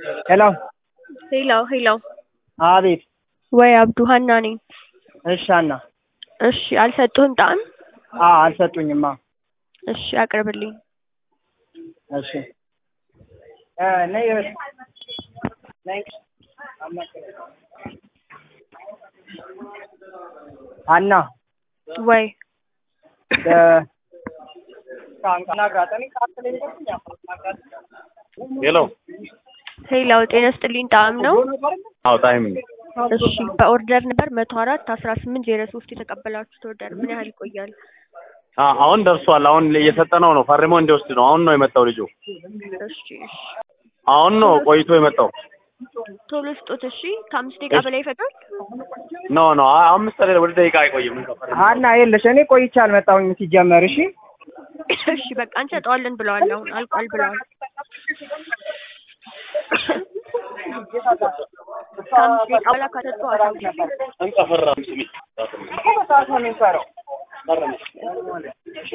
ሄሎ ሄሎ ሄሎ አቤት ወይ አብዱ ሀና ነኝ። እሺ ሀና እሺ አልሰጡህም ጣዕም? አዎ አልሰጡኝማ እሺ አቅርብልኝ። እሺ እ ነይ ነይ ሀና ወይ እ ሄሎ ሄሎ ጤና ስጥልኝ ጣዕም ነው? አዎ ታይም ነው። እሺ በኦርደር ነበር መቶ አራት አስራ ስምንት ዜሮ ሶስት የተቀበላችሁት ኦርደር ምን ያህል ይቆያል? አ አሁን ደርሷል። አሁን እየሰጠነው ነው። ፈርሞ እንዲወስድ ነው። አሁን ነው የመጣው ልጁ። እሺ እሺ አሁን ነው ቆይቶ የመጣው። ቶሎ ስጡት እሺ። ከአምስት ደቂቃ በላይ ይፈጃል? ኖ ኖ አ- አምስት ደቂቃ ወደ ደቂቃ አይቆይም። ሀና የለሽ እኔ ቆይቼ አልመጣሁኝም ሲጀመር እሺ እሺ በቃ እንሰጠዋለን ብለዋል። አሁን አልቋል ብለዋል። ከአምስት ደቂቃ በኋላ ከሰጡ አሳውቁኝ። እንቀፈራ ስሚ በሰዓት ነው የሚሰራው